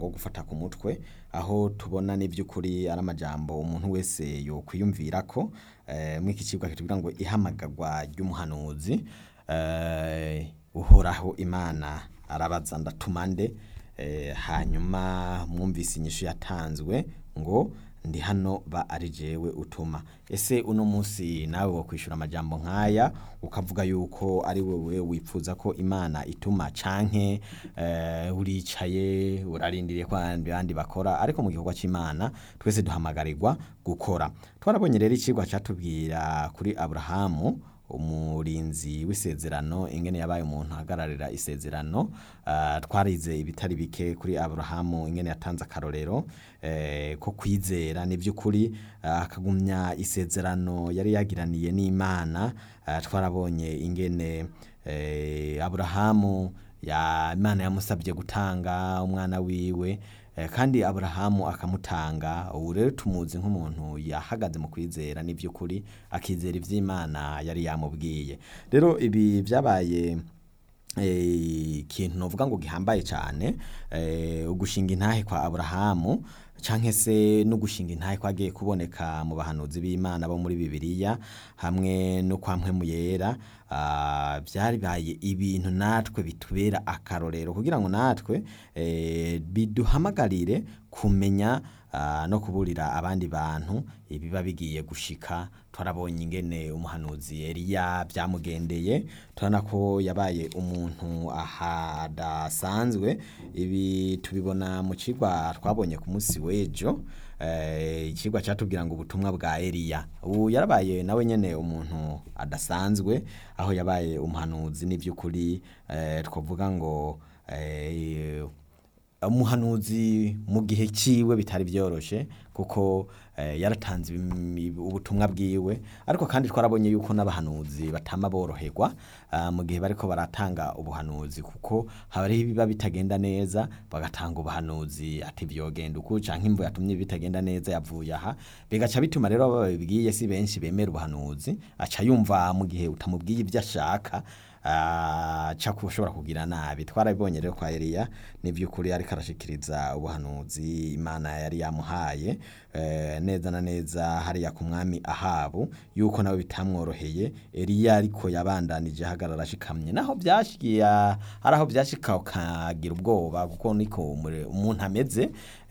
umurongo wo gufata ku mutwe aho tubona n'ivy'ukuri ari amajambo umuntu wese yokwiyumvirako eh, mw'iki cigwa kitubwira ngo ihamagarwa ry'umuhanuzi eh, uhoraho imana arabaza ndatuma nde eh, hanyuma mwumvise inyishu yatanzwe ngo ndi hano ba ari jewe utuma ese uno munsi nawe wokwishura amajambo nk'aya ukavuga yuko ari wewe wipfuza ko imana ituma canke eh, uricaye urarindiriye ko abandi bandi bakora ariko mu gikorwa c'imana twese duhamagarirwa gukora twarabonye rero icigwa catubwira kuri aburahamu umurinzi w'isezerano ingene yabaye umuntu ahagararira isezerano uh, twarize ibitari bike kuri aburahamu ingene yatanze akarorero eh, ko kwizera ni by'ukuri uh, akagumya isezerano yari yagiraniye n'imana uh, twarabonye ingene eh, aburahamu ya imana yamusabye gutanga umwana wiwe Eh, kandi aburahamu akamutanga ubu rero tumuzi nk'umuntu yahagaze mu kwizera n'iby'ukuri akizera iby'imana yari yamubwiye rero ibi byabaye eh, ikintu novuga ngo gihambaye cyane eh, ugushinga intahe kwa aburahamu canke se no gushinga intahe kwagiye kuboneka mu bahanuzi b'imana bo muri bibiliya hamwe no kwa mpwemu yera ah, byaribaye ibintu natwe bitubera akarorero kugira ngo natwe eh, biduhamagarire kumenya ah, no kuburira abandi bantu ibiba bigiye gushika twarabonye ingene umuhanuzi Eliya byamugendeye turabona ko yabaye umuntu ahadasanzwe ibi tubibona mu cigwa twabonye ku munsi w'ejo eh, icigwa catubwira ngo ubutumwa bwa Eliya ubu yarabaye nawe nyene umuntu adasanzwe aho yabaye umuhanuzi n'ivy'ukuri eh, twavuga ngo eh, umuhanuzi mu gihe ciwe bitari byoroshe kuko eh, yaratanze im- ubutumwa bwiwe ariko kandi twarabonye yuko n'abahanuzi batama boroherwa ah, mu gihe bariko baratanga ubuhanuzi kuko hariho ibiba bitagenda neza bagatanga ubuhanuzi ati vyogenda uku canke imvo yatumye bitagenda neza yavuye aha bigaca bituma rero abo babibwiye si benshi bemera ubuhanuzi aca yumva mu gihe utamubwiye ivyo ashaka aca ushobora kugira nabi twarabibonye rero kwa Eliya n'ivy'ukuri ariko arashikiriza ubuhanuzi imana yari yamuhaye eh, neza na neza hariya ku mwami ahabu yuko nawe bitamworoheye Eliya ariko yabandanije ahagarara ashikamye naho byashikiye hari aho byashika ukagira ubwoba kuko niko umure- umuntu ameze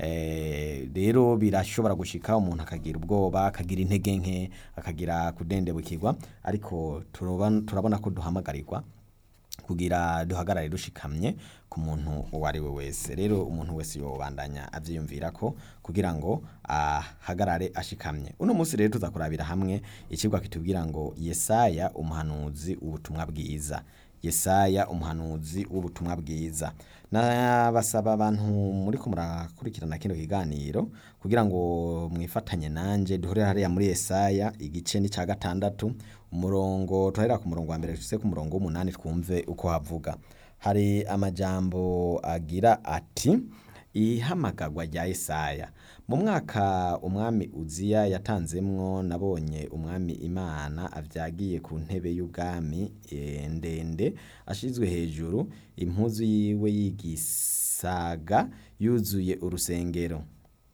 eh, rero birashobora gushika umuntu akagira ubwoba akagira intege nke akagira kudendebukirwa ariko turabona turabona ko duhamagarirwa kugira duhagarare dushikamye ku muntu uwo ari we wese rero umuntu wese yobandanya avyiyumvira ko kugira ngo ahagarare ashikamye uno munsi rero tuza kurabira hamwe ikigwa kitubwira ngo yesaya umuhanuzi w'ubutumwa bwiza yesaya umuhanuzi w'ubutumwa bwiza nabasaba abantu muri ko murakurikirana kino kiganiro kugira ngo mwifatanye nanje duhurire hariya muri yesaya igice ni ca gatandatu umurongo turahera ku murongo wa mbere tuze ku murongo w'umunani twumve uko havuga hari amajambo agira ati ihamagarwa rya Yesaya mu mwaka umwami uziya yatanzemwo nabonye umwami imana avyagiye ku ntebe y'ubwami eh, ndende ashizwe hejuru impuzu yiwe yigisaga yuzuye urusengero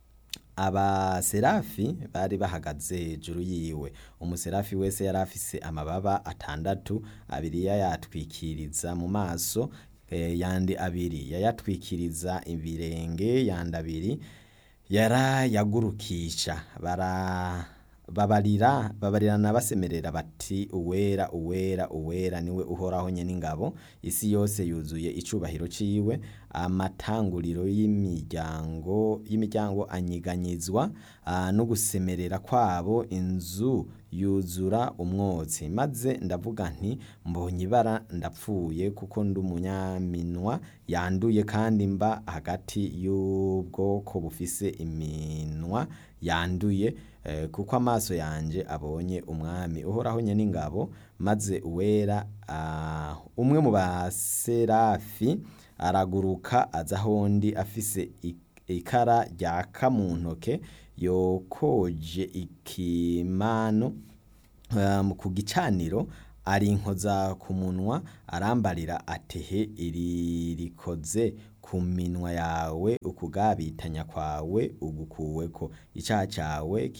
abaserafi bari bahagaze hejuru yiwe umuserafi wese yari afise amababa atandatu abiri yayatwikiriza mu maso eh, yandi abiri yayatwikiriza ibirenge yandi abiri yarayagurukisha bara babarira babarirana basemerera bati uwera uwera uwera niwe uhoraho nyene ingabo isi yose yuzuye icubahiro ciwe amatanguriro y'imiryango y'imiryango anyiganyizwa ah, no gusemerera kwabo inzu yuzura umwotsi maze ndavuga nti mbonye ibara ndapfuye kuko ndi umunyaminwa yanduye kandi mba hagati y'ubwoko bufise iminwa yanduye eh, kuko amaso yanje abonye umwami uhoraho nyene ingabo maze uwera ah, umwe mu baserafi araguruka aza ahondi afise ik- ikara ryaka mu ntoke yokoje ikimano um, ku gicaniro arinkoza ku munwa arambarira atehe iri rikoze ku minwa yawe ukugabitanya kwawe ugukuweko icaha cawe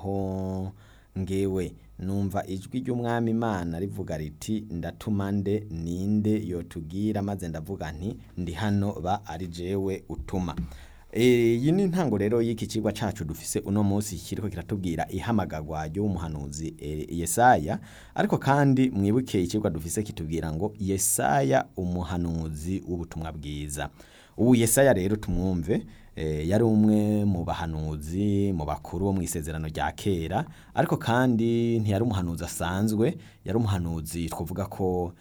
kirahongewe numva ijwi ry'umwami imana rivuga riti ndatuma nde ninde yotugira maze ndavuga nti ndi hano ba ari jewe utuma iyi ni intango rero y'iki cigwa cacu dufise uno munsi kiriko kiratubwira ihamagarwa ry'umuhanuzi Yesaya ariko kandi mwibuke icigwa dufise kitubwira ngo Yesaya umuhanuzi w'ubutumwa bwiza ubu Yesaya rero tumwumve yari umwe mu bahanuzi mu bakuru bo mu isezerano rya kera ariko kandi ntiyari umuhanuzi asanzwe yari umuhanuzi twavuga ko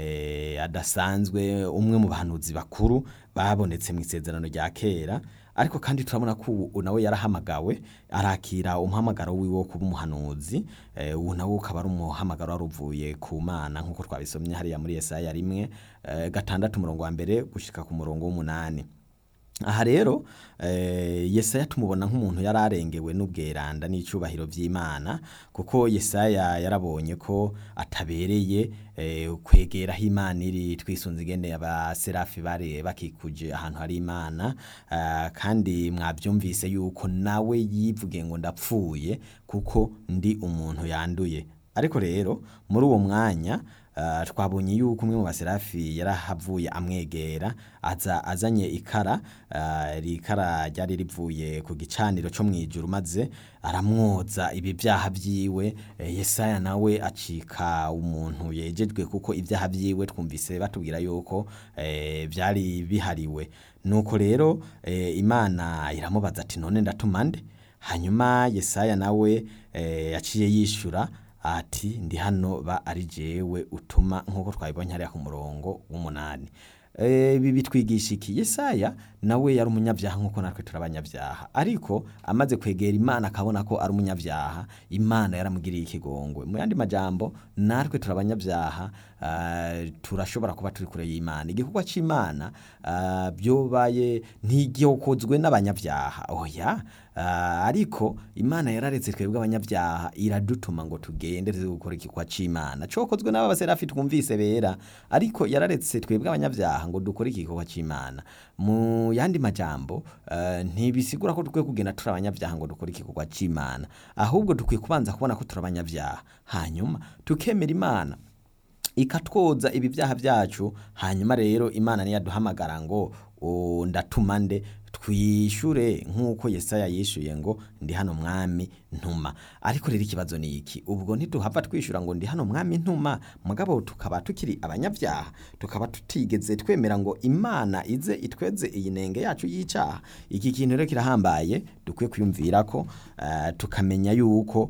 adasanzwe umwe mu bahanuzi bakuru babonetse mu isezerano rya kera ariko kandi turabona ko ubu nawe yarahamagawe arakira umuhamagaro wiwe wo kuba umuhanuzi ubu nawe ukaba ari umuhamagaro wari uvuye ku mana nk'uko twabisomye hariya muri Yesaya rimwe gatandatu umurongo wa mbere gushika ku murongo w'umunani aha rero Yesaya tumubona nk'umuntu yari arengewe n'ubweranda n'icyubahiro by'imana kuko Yesaya yarabonye ko atabereye kwegera aho imana iri twisunze igendeye abaserafi bari bakikuje ahantu hari imana kandi mwabyumvise yuko nawe yivuge ngo ndapfuye kuko ndi umuntu yanduye ariko rero muri uwo mwanya twabonye yuko umwe mu baserafi yarahavuye amwegera aza azanye ikara iri kara ryari rivuye ku gicaniro cyo mu ijuru maze aramwoza ibi byaha byiwe Yesaya nawe acika umuntu yejejwe kuko ibyaha byiwe twumvise batubwira yuko byari bihariwe nuko rero imana iramubaza ati none ndatuma nde hanyuma Yesaya nawe yaciye yishyura ati ndi hano ba ari jewe utuma nk'uko twabibonye hariya ku murongo w'umunani ibi bitwigisha iki Yesaya nawe yari umunyabyaha nk'uko natwe turi abanyabyaha ariko amaze kwegera imana akabona ko ari umunyabyaha imana yaramugiriye ikigongwe mu yandi majambo natwe turi abanyabyaha turashobora kuba turi kure y'imana igikorwa cy'imana byobaye ntigikozwe n'abanyabyaha oya ariko imana yararetse twebwe abanyabyaha iradutuma ngo tugende gukora igikorwa cy'imana cyokozwe n'abaserafi twumvise bera ariko yararetse twebwe abanyabyaha ngo dukore igikorwa cy'imana mu yandi majambo ntibisigura ko dukwiye kugenda turi abanyabyaha ngo dukore igikorwa cy'imana ahubwo dukwiye kubanza kubona ko turi abanyabyaha hanyuma tukemera imana ikatwoza ibi byaha byacu hanyuma rero imana niyaduhamagara ngo ndatuma nde twishyure nk'uko Yesaya yishyuye ngo ndi hano mwami ntuma ariko rero ikibazo ni iki ubwo ntiduhava twishyura ngo ndi hano mwami ntuma mugabo tukaba tukiri abanyabyaha tukaba tutigeze twemera ngo imana ize itweze iyi nenge yacu y'icyaha iki kintu rero kirahambaye dukwiye kwiyumvira ko tukamenya yuko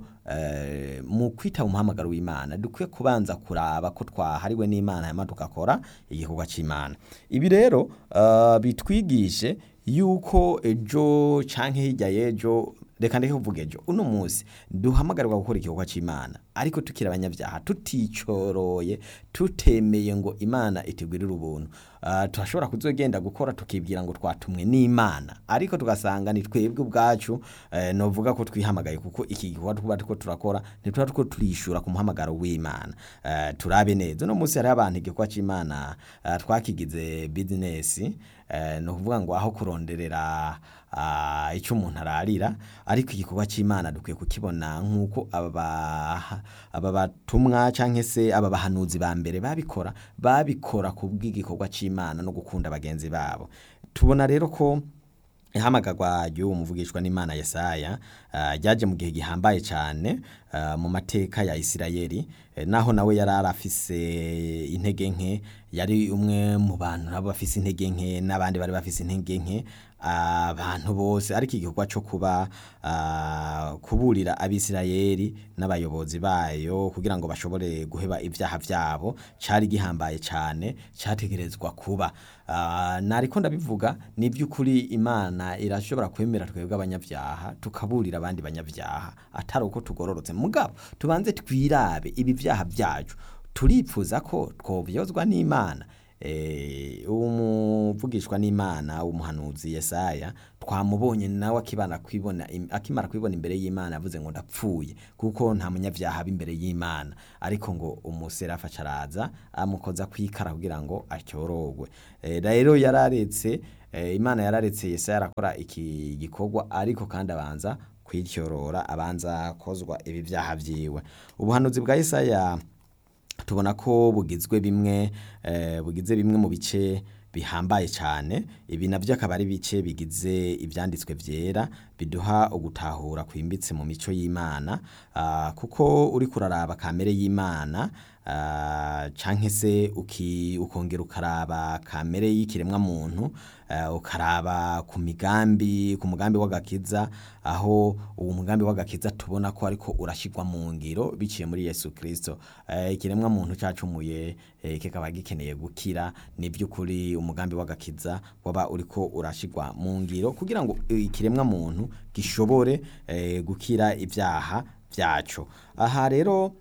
mu kwita umuhamagaro w'imana dukwiye kubanza kuraba ko twahariwe n'imana hanyuma tugakora igikorwa cy'imana ibi rero bitwigishe yuko ejo cyangwa hirya y'ejo reka ndeke kuvuga ejo uno munsi duhamagarirwa gukora igikorwa cy'imana ariko tukiri abanyabyaha tuticoroye tutemeye ngo imana itugwirire ubuntu turashobora kuzogenda gukora tukibwira ngo twatumwe n'imana ariko tugasanga ni twebwe ubwacu novuga ko twihamagaye kuko iki gikorwa tuba turiko turakora ntituba turiko turishura ku muhamagaro w'imana turabe neza uno munsi hariho abantu igikorwa cy'imana twakigize bizinesi ni ukuvuga ngo aho kuronderera icyo umuntu ararira ariko igikorwa cy'imana dukwiye kukibona nk'uko aba batumwa cyangwa se aba bahanuzi ba mbere babikora babikora ku bw'igikorwa cy'imana no gukunda bagenzi babo tubona rero ko ihamagarwa ry'uwo muvugishwa n'imana Yesaya ryaje mu gihe gihambaye cyane mu mateka ya Isirayeli naho nawe yari arafise intege nke yari umwe mu bantu nabo bafise intege nke n'abandi bari bafise intege nke abantu bose ariko igikorwa cyo kuba kuburira abisirayeli n'abayobozi bayo kugira ngo bashobore guheba ibyaha byabo cyari gihambaye cyane cyategerezwa kuba nariko ndabivuga ni by'ukuri imana irashobora kwemera twebwe abanyabyaha tukaburira abandi banyabyaha atari uko tugororotse mugabo tubanze twirabe ibi byaha byacu turipfuza ko twobyozwa n'imana umuvugishwa n'imana umuhanuzi Yesaya twamubonye nawe akibana kwibona akimara kwibona imbere y'imana yavuze ngo ndapfuye kuko nta munyabyaha aba imbere y'imana ariko ngo umuserafa acaraza amukoza kwikara kugira ngo acyorogwe rero yararetse eh, imana yararetse yesaya arakora iki gikorwa ariko kandi abanza kwityorora abanza kozwa ibi byaha vyiwe ubuhanuzi bwa yesaya tubona ko bugizwe bimwe eh, bugize bimwe mu bice bihambaye cyane ibi navyo akaba ari bice bigize ivyanditswe vyera biduha ugutahura kwimbitse mu mico y'Imana ah, kuko uri kuraraba kamere y'Imana ah, canke se uki ukongera ukaraba kamere y'ikiremwa muntu uh, ukaraba ku migambi ku mugambi w'agakiza aho uwo mugambi w'agakiza tubona ko ariko urashirwa mu ngiro biciye muri Yesu Kristo uh, ikiremwa muntu cacumuye uh, kikaba gikeneye gukira ni by'ukuri umugambi w'agakiza waba uriko urashirwa mu ngiro kugira ngo ikiremwa muntu gishobore uh, gukira ibyaha vyaco aha rero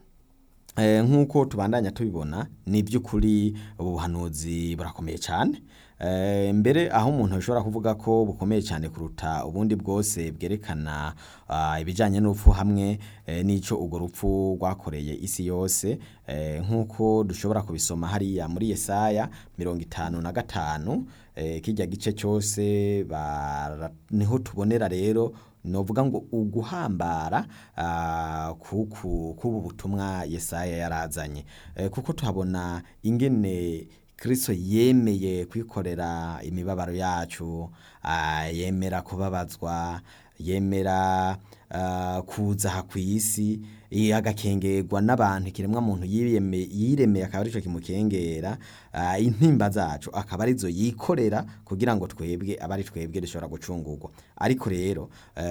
Eh, nk'uko tubandanya tubibona ni by'ukuri ubuhanuzi burakomeye cyane eh, mbere aho umuntu ashobora kuvuga ko bukomeye cyane kuruta ubundi bwose bwerekana uh, ibijyanye n'urupfu hamwe eh, n'ico urwo rupfu rwakoreye isi yose eh, nk'uko dushobora kubisoma hariya muri Yesaya mirongo itanu na gatanu eh, kijya gice cyose niho tubonera rero novuga ngo uguhambara uh, kuku kubu butumwa Yesaya yarazanye e, kuko tuhabona ingene Kristo yemeye kwikorera imibabaro yacu uh, yemera kubabazwa yemera uh, kuza kw'isi agakengerwa n'abantu ikiremwa muntu yiremeye akaba arico kimukengera uh, intimba zacu akaba arizo yikorera kugira ngo twebwe abari twebwe dushobora gucungurwa ariko rero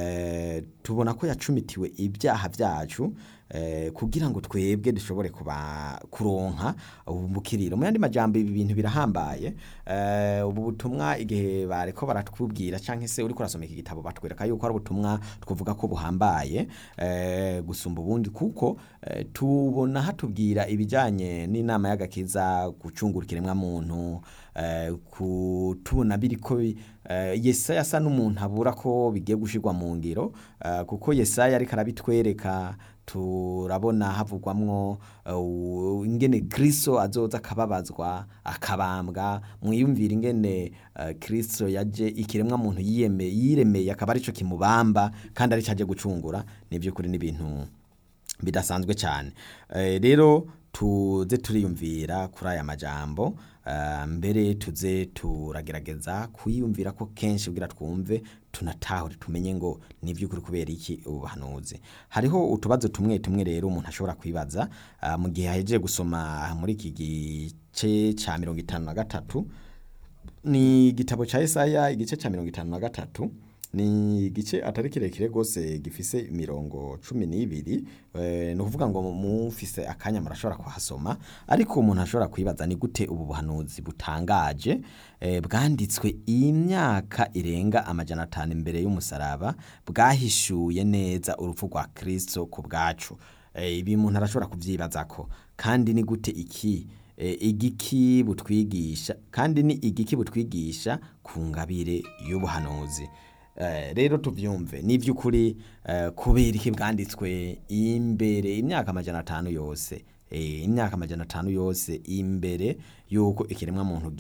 uh, tubona ko yacumitiwe ibyaha byacu eh, kugira ngo twebwe dushobore kuba kuronka ubukiriro mu yandi majambo ibi bintu birahambaye eh, ubu butumwa igihe bareko baratwubwira canke se uriko urasoma iki gitabo batwereka yuko ari ubutumwa twavuga ko buhambaye eh, gusumba ubundi kuko eh, tubona hatubwira ibijanye n'inama y'agakiza gucungura ikiremwa muntu eh, kutubona biriko eh, Yesaya asa n'umuntu abura ko bigiye gushirwa mu ngiro eh, kuko Yesaya ariko arabitwereka turabona havugwamwo uh, ingene Kristo azoza akababazwa akabambwa mwiyumvira ingene uh, Kristo yaje ikiremwa muntu yiyeme yiremeye akaba arico kimubamba kandi ari caje gucungura nivyo kuri n'ibintu bidasanzwe cyane uh, rero tuze turiyumvira kuri aya majambo uh, mbere tuze turagerageza kuyumvira ko kenshi kugira twumve tunatahure tumenye ngo ni by'ukuri kubera iki ubuhanuzi hariho utubazo tumwe tumwe rero umuntu ashobora kwibaza uh, mu gihe ahejeje gusoma muri iki gice ca mirongo itanu na gatatu ni igitabo ca Yesaya igice ca mirongo itanu na gatatu ni igice atari kirekire gose gifise imirongo cumi n'ibiri e, ni ukuvuga ngo mufise akanya murashobora kuhasoma ariko umuntu ashobora kwibaza ni gute ubu buhanuzi butangaje e, bwanditswe imyaka irenga amajana atanu imbere y'umusaraba bwahishuye neza urupfu rwa Kristo ku bwacu e, ibi umuntu arashobora kuvyibazako kandi ni gute iki e, igiki butwigisha kandi ni igiki butwigisha ku ngabire y'ubuhanuzi rero tubyumve ni iby'ukuri kubera iki bwanditswe imbere imyaka amajana atanu yose imyaka amajana atanu yose imbere y'uko ikiremwa muntu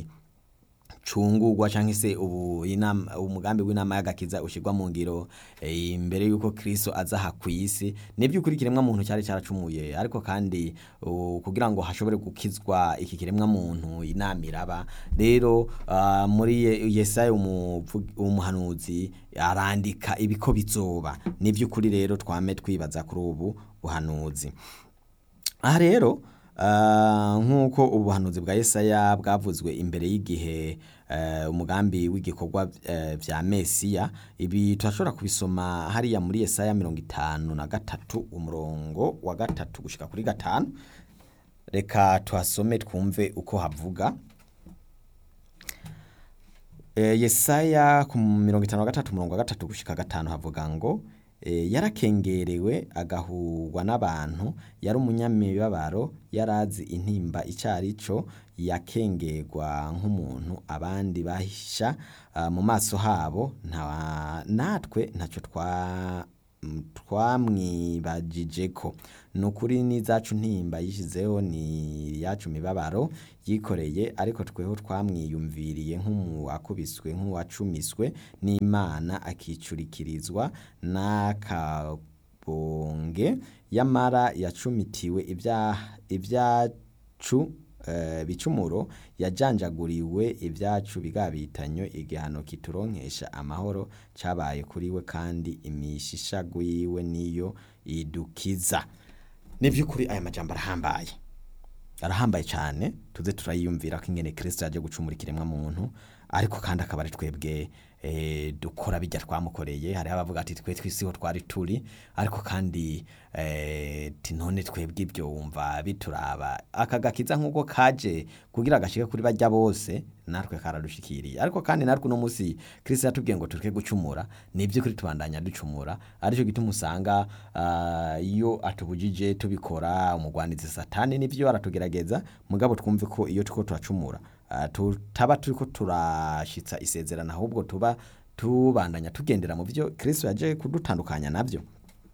gicungurwa cyangwa se ubu umugambi w'inama y'agakiza ushyirwa mu ngiro imbere y'uko Kristo aza aha ku isi ni iby'ukuri ikiremwa muntu cyari cyaracumuye ariko kandi kugira ngo hashobore gukizwa iki kiremwa muntu inama iraba rero muri Yesaya umuhanuzi arandika ibiko bizoba ni iby'ukuri rero twame twibaza kuri ubu buhanuzi aha rero nk'uko ubuhanuzi bwa Yesaya bwavuzwe imbere y'igihe umugambi w'igikorwa bya mesiya ibi turashobora kubisoma hariya muri Yesaya mirongo itanu na gatatu umurongo wa gatatu gushyika kuri gatanu reka tuhasome twumve uko havuga Yesaya ku mirongo itanu na gatatu umurongo wa gatatu gushyika gatanu havuga ngo yarakengerewe agahurwa n'abantu yari umunyamibabaro yarazi intimba icyari cyo yakengerwa nk'umuntu abandi bahisha mu maso habo natwe ntacyo mm, twamwibagijeko ni ukuri n'izacu ntimba yishyizeho ni iyacu mibabaro yikoreye ariko tweho twamwiyumviriye nk'uwakubiswe nk'uwacumiswe n'imana akicurikirizwa n'akabonge yamara yacumitiwe ibya- ibyacu eh, bicumuro yajanjaguriwe ibyacu bigabitanyo igihano kituronkesha amahoro cabaye kuri we kandi imishisha gwiwe niyo idukiza ni by'ukuri aya majambo arahambaye arahambaye cyane tuze turayiyumvira ko ingene kirisito yaje gucumura ikiremwa muntu ariko kandi akaba ari twebwe eh, dukora bijya twamukoreye hariho abavuga ati twe twisiho twari turi ariko kandi eh, ti none twebwe ibyo wumva bituraba aka gakiza nk'uko kaje kugira gashike kuri bajya bose natwe karadushikiriye ariko kandi natwe uno munsi kirisito yatubwiye ngo tureke gucumura ni iby'ukuri tubandanya ducumura aricyo gituma usanga ah, iyo atubujije tubikora umugwanizi satani nibyo aratugerageza mugabo twumve ko iyo turiko turacumura ah, tutaba turiko turashitsa isezerano ahubwo tuba tubandanya tugendera mu byo kirisito yaje kudutandukanya nabyo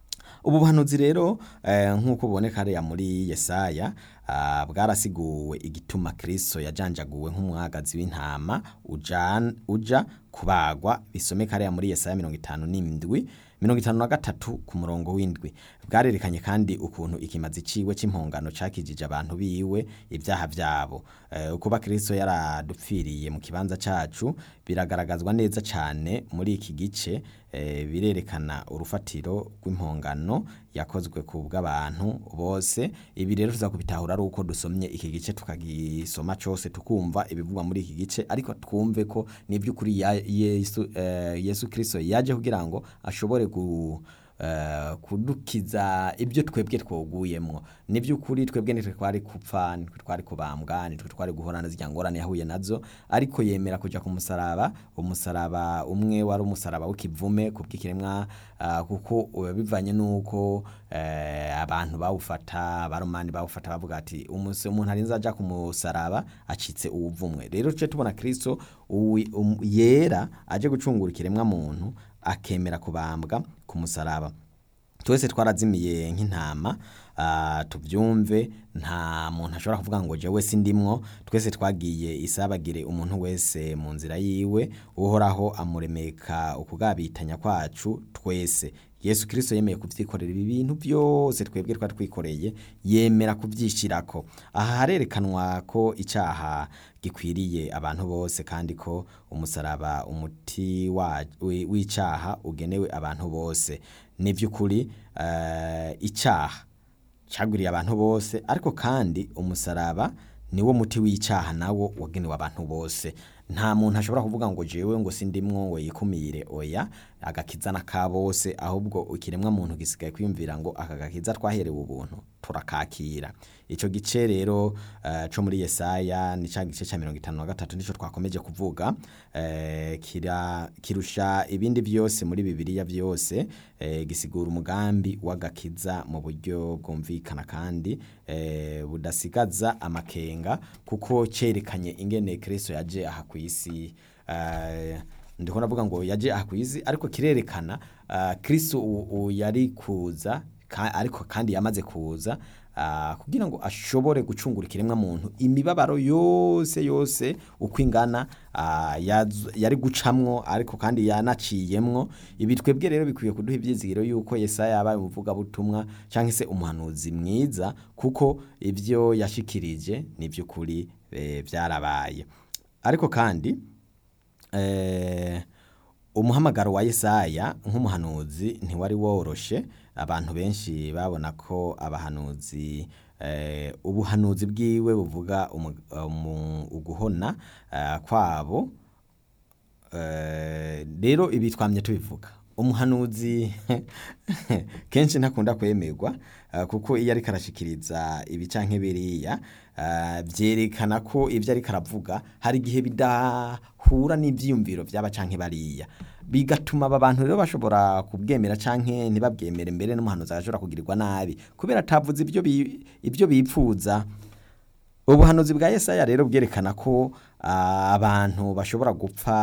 ubu buhanuzi rero eh, nk'uko buboneka hariya muri yesaya ah, bwarasiguwe igituma kristo yajanjaguwe nk'umwagazi w'intama ujan- uja kubagwa bisomeka hariya muri yesaya mirongo itanu n'indwi mirongo itanu na gatatu ku murongo w'indwi bwarerekanye kandi ukuntu ikimazi ciwe c'impongano cakijije abantu biwe ibyaha vyabo eh, ukuba kristo yaradupfiriye mu kibanza cacu biragaragazwa neza cane muri iki gice eh, birerekana urufatiro rw'impongano yakozwe ku bw'abantu bose ibi rero tuza kubitahura ari uko dusomye iki gice tukagisoma cose tukumva ibivugwa muri iki gice ariko twumve ko ni by'ukuri ya- yesu, eh, yesu kristo yaje kugira ngo ashobore gu eh, kudukiza ibyo twebwe twoguyemwo ni by'ukuri twebwe nitwe twari kupfa nitwe twari kubambwa nitwe twari guhorana zirya ngorane yahuye nazo ariko yemera kuja ku musaraba umusaraba umwe wari umusaraba w'ikivume ku bw'ikiremwa ah, kuko uba bivanye n'uko eh, abantu bawufata abaromani bawufata bavuga ati "Umunsi umuntu arinze aja ku musaraba acitse uwuvumwe rero tuje tubona kristo uwi- um- yera aje gucungura ikiremwa muntu akemera kubambwa ku musaraba twese twarazimiye nk'intama ah, tubyumve nta muntu ashobora kuvuga ngo jewe sindimwo twese twagiye isabagire umuntu wese mu nzira yiwe uhoraho amuremeka ukugabitanya kwacu twese yesu kirisito yemeye kubyikorera ibi bintu byose twebwe twari twikoreye yemera kubyishyirako aha harerekanwa ko icyaha gikwiriye abantu bose kandi ko umusaraba umuti wa- wi- w'icyaha ugenewe abantu bose ni by'ukuri eh, icyaha cyagwiriye abantu bose ariko kandi umusaraba niwo muti w'icyaha nawo wagenewe abantu bose nta muntu ashobora kuvuga ngo jewe ngo sindimwo ngo yikumire oya agakiza n'aka bose ahubwo ikiremwa muntu gisigaye kwiyumvira ngo aka gakiza twaherewe ubuntu turakakira icyo gice rero eh, co muri yesaya ni ca gice ca mirongo itanu na gatatu nico twakomeje kuvuga eh, kira, kirusha ibindi byose muri bibiliya byose eh, gisigura umugambi w'agakiza mu buryo bwumvikana kandi eh, budasigaza amakenga kuko cerekanye ingene kristo yaje aha ku isi eh, ndiko ndavuga ngo yaje aha ku isi ariko kirerekana uh, kristo u- u- yari kuza ka, ariko kandi yamaze kuza uh, kugira ngo ashobore gucungura ikiremwa muntu imibabaro yose yose uko ingana uh, yaz- yari gucamwo ariko kandi yanaciyemwo ibi twebwe rero bikwiye kuduha ibyizigiro yuko yesaya yabaye umuvugabutumwa cyangwa se umuhanuzi mwiza kuko ibyo yashikirije ni by'ukuri eh, byarabaye ariko kandi eh, umuhamagaro wa Yesaya nk'umuhanuzi ntiwari woroshe abantu benshi babona ko abahanuzi eh, ubuhanuzi bwiwe buvuga umu- umu- uguhona eh, kwabo Eh, rero ibi twamye tubivuga umuhanuzi kenshi ntakunda kwemerwa eh, kuko iyo ariko arashikiriza ibi canke biriya eh, vyerekana ko ivyo ariko aravuga hari igihe bidahura n'ivyiyumviro vy'aba canke bariya bigatuma aba bantu rero bashobora kubwemera canke ntibabwemere mbere n'umuhanuzi agashobora kugirirwa nabi kubera atavuze ibyo bi- ibyo bipfuza ubuhanuzi bwa Yesaya rero bwerekana ko ah, abantu bashobora gupfa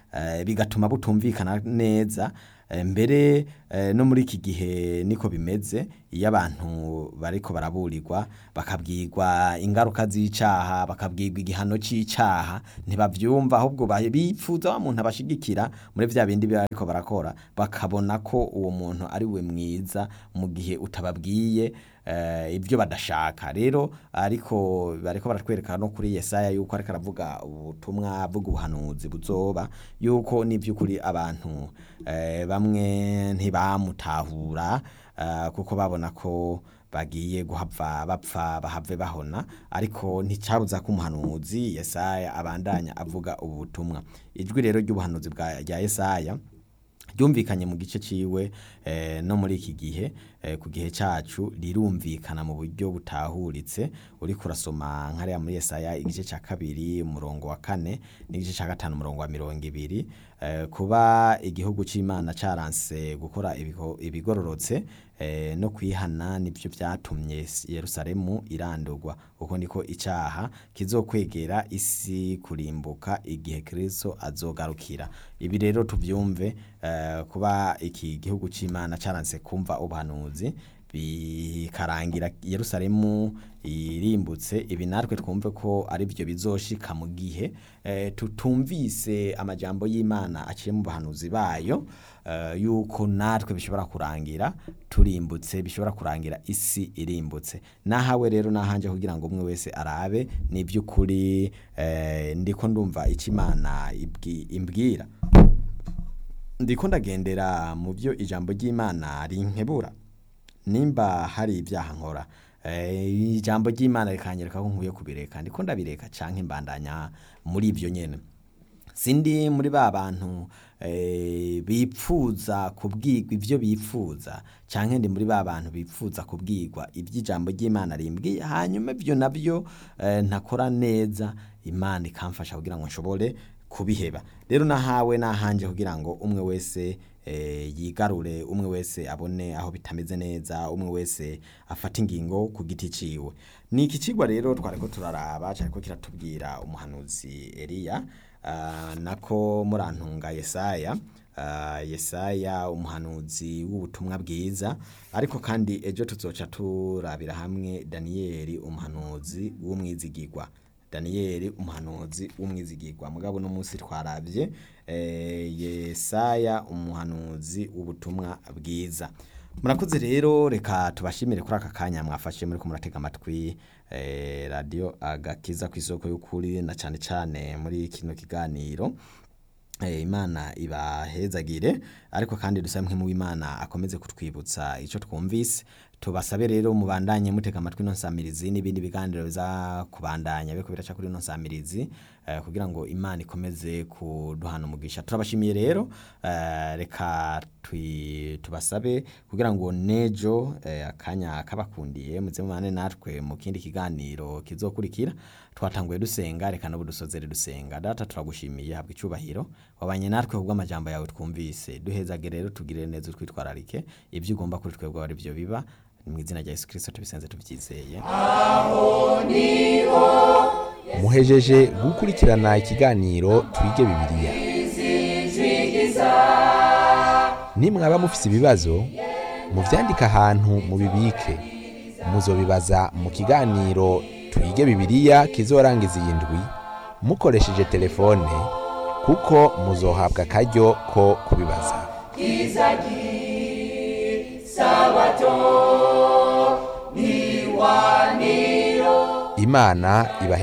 eh, bigatuma butumvikana neza Eh, mbere eh, no muri iki gihe niko bimeze iyo abantu bariko baraburirwa bakabwirwa ingaruka z'icaha bakabwirwa igihano c'icaha ntibavyumva ahubwo ba- bipfuza wa muntu abashigikira muri vya bindi bariko barakora bakabona ko uwo muntu ari we mwiza mu gihe utababwiye eh, ibyo badashaka rero ariko bariko baratwereka no kuri Yesaya yuko ariko aravuga ubutumwa avuga ubuhanuzi buzoba yuko n'ivy'ukuri abantu eh, bamwe ntibamutahura eh, kuko babona ko bagiye guhava bapfa bahave bahona ariko nticabuza ko umuhanuzi Yesaya abandanya avuga ubu butumwa ijwi rero ry'ubuhanuzi bwa rya Yesaya ryumvikanye mu gice ciwe eh, no muri iki gihe eh, ku gihe cacu rirumvikana mu buryo butahuritse uriko urasoma nkariya muri Yesaya igice ca kabiri umurongo wa kane n'igice ca gatanu umurongo wa mirongo ibiri eh, kuba igihugu c'Imana caranse gukora ibigo- ibigororotse eh, no kwihana nivyo vyatumye Yerusalemu irandurwa uko niko icaha kizokwegera isi kurimbuka igihe Kristo azogarukira ibi rero tuvyumve eh, kuba iki gihugu c'Imana caranse kumva ubuhanuzi bikarangira Yerusalemu irimbutse ibi natwe twumve ko ari byo bizoshika mu gihe eh, tutumvise amajambo y'Imana aciye mu bahanuzi bayo eh, yuko natwe bishobora kurangira turimbutse bishobora kurangira isi irimbutse nahawe rero nahanje kugira ngo umwe wese arabe ni by'ukuri eh, ndiko ndumva icyo Imana ibwi- imbwira ndiko ndagendera mu byo ijambo ry'Imana rinkebura nimba hari ibyaha nkora eh, ijambo ry'Imana rikanyereka ko nkwiye kubireka ndiko ndabireka canke mbandanya muri ibyo nyene sindi muri ba bantu eh, bipfuza kubwirwa ivyo bipfuza canke ndi muri ba bantu bipfuza kubwirwa ivy'ijambo ry'Imana rimbwiye hanyuma ivyo navyo eh, ntakora neza Imana ikamfasha kugira ngo nshobore kubiheba rero nahawe nahanje kugira ngo umwe wese eh, yigarure umwe wese abone aho bitameze neza umwe wese afata ingingo ku giti ciwe ni iki cigwa rero twariko turaraba cariko kiratubwira umuhanuzi Eliya ah, nako murantunga Yesaya ah, Yesaya umuhanuzi w'ubutumwa bwiza ariko kandi ejo tuzoca turabira hamwe Daniyeli umuhanuzi w'umwizigirwa Daniyeli umuhanuzi w'umwizigirwa mugabo no munsi twaravye eh, Yesaya umuhanuzi w'ubutumwa bwiza murakoze rero reka tubashimire kuri aka kanya mwafashe muri ko muratega amatwi eh, radio agakiza ku isoko y'ukuri na cane cane muri kino kiganiro Eh, imana ibahezagire ariko kandi dusabe mwe mu imana akomeze kutwibutsa ico twumvise tubasabe rero mubandanye mutega amatwi no nsamirizi n'ibindi biganiro biza kubandanya biko biraca kuri no nsamirizi eh, kugira ngo imana ikomeze kuduhana umugisha turabashimiye rero eh, reka twi- tubasabe kugira ngo nejo eh, akanya kabakundiye muze mubane natwe mu kindi kiganiro kizokurikira twatanguye dusenga reka n'ubu dusozere dusenga data turagushimiye habwa icyubahiro wabanye natwe kubwo amajambo yawe twumvise duhezage rero tugirire neza utwitwararike ibyo ugomba kuri twebwe ari byo biba ni mu izina rya yesu kirisito tubisenze tubyizeye muhejeje gukurikirana ikiganiro twige bibiliya nimwaba mufise ibibazo muvyandike ahantu mubibike muzobibaza mu kiganiro twige bibiliya kizorangiza iyi ndwi mukoresheje telefone kuko muzohabwa akaryo ko kubibaza imana ibahe